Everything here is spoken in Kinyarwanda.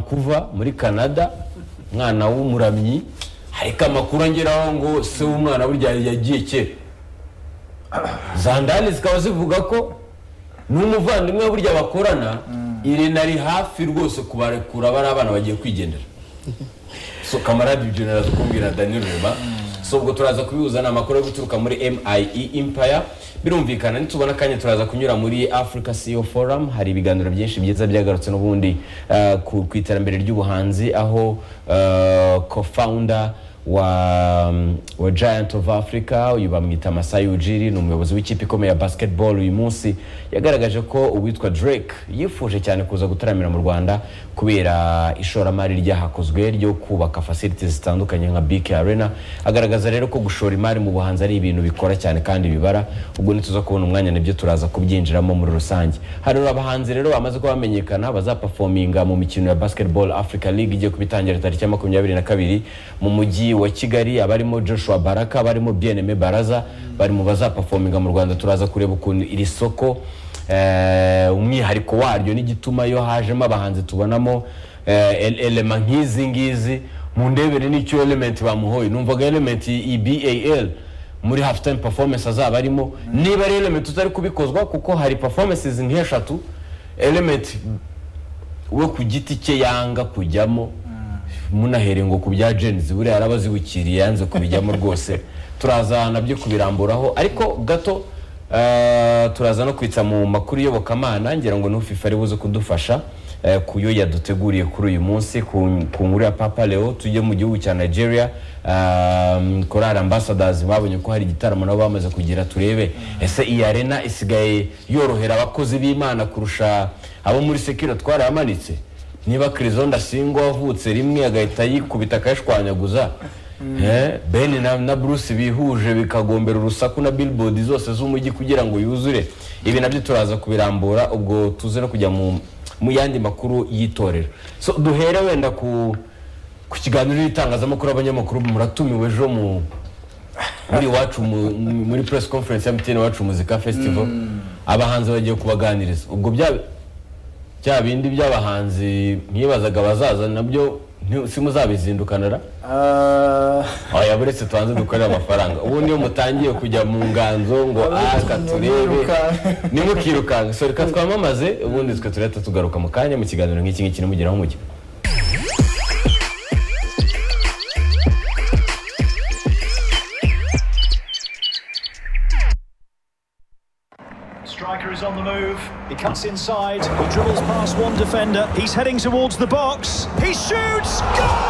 kuva muri canada umwana w'umuramyi ariko amakuru angeraho ngo se w'umwana burya yagiye kera zandani zikaba zivuga ko n'umuvandimwe burya bakorana irena ari hafi rwose kubarekura bari abana bagiye kwigendera so kamarade ibyo naraza kumbwira daniyeli reba so ubwo turaza kubihuza ni amakuru yo guturuka muri MIE Empire birumvikana nitubona akanya turaza kunyura muri Africa CEO Forum hari ibiganiro byinshi byiza byagarutse n'ubundi eh, ku ku iterambere ry'ubuhanzi aho eh, co-founder wa, wa Giant of Africa uyu bamwita Masai Ujiri ni umuyobozi w'ikipe ikomeye ya basketball uyu munsi yagaragaje ko uwitwa Drake yifuje cyane kuza gutaramira mu Rwanda kubera ishoramari ryahakozwe ryo kubaka facilities zitandukanye nka BK Arena agaragaza rero ko gushora imari mu buhanzi ari ibintu bikora cyane kandi bibara ubwo nituza kubona umwanya nibyo turaza kubyinjiramo muri rusange hari abahanzi rero bamaze kuba bamenyekana bazapafominga mu mikino ya basketball Africa League igiye kubitangira tariki ya makumyabiri na kabiri mu mujyi wa Kigali abarimo Joshua Baraka abarimo Bieneme Baraza bari mu bazapafominga mu Rwanda turaza kureba ukuntu iri soko eh, umwihariko waryo n'igituma iyo hajemo abahanzi tubonamo eh, ele- elema nk'izi ngizi mu ndebere n'icyo element bamuhoye numvaga element i BAL muri half time performance azaba arimo niba ari element utari kubikozwa kuko hari performances nk'eshatu element we ku giti cye yanga kujyamo munahere ngo ku bya jenzi buriya araba azibukiriye yanze kubijyamo rwose turaza nabyo kubiramburaho ariko gato eh, turaza no kwitsa mu makuru iyobokamana ngira ngo n'ufifa ari buze kudufasha eh, ku yo yaduteguriye kuri uyu munsi ku ku nkuru ya papa leo tujye mu gihugu cya nigeria um, korali ambassadors babonye ko hari igitaramo nabo bamaze kugira turebe ese iyi arena isigaye yorohera abakozi b'imana kurusha abo muri sekiro twaramanitse niba kirizo ndasingwa wavutse rimwe agahita yikubita akayishwanyaguza Eh, ben na, na bruce bihuje bikagombera urusaku na billboard zose z'umujyi kugira ngo yuzure ibi nabyo turaza kubirambura ubwo tuze no kujya mu, mu yandi makuru y'itorero so duhere wenda ku ku kiganiro n'itangazamakuru abanyamakuru muratumiwe ejo mu muri iwacu mu- mu- muri press conference ya mtn wacu muzika festival abahanzi bagiye kubaganiriza ubwo bya bya bindi by'abahanzi mwibazaga bazaza nabyo nti- simuzabizindukanara ra oya buretse tubanze dukorere amafaranga ubundi iyo mutangiye kujya mu nganzo ngo aka turebe Mwirukanka. ntimukirukanka so reka twamamaze ubundi twe turahita tugaruka mu kanya mu kiganiro nk'iki ngiki nimugeraho mujya Striker is on the move. He cuts inside. He dribbles past one defender. He's heading towards the box. He shoots. Goal!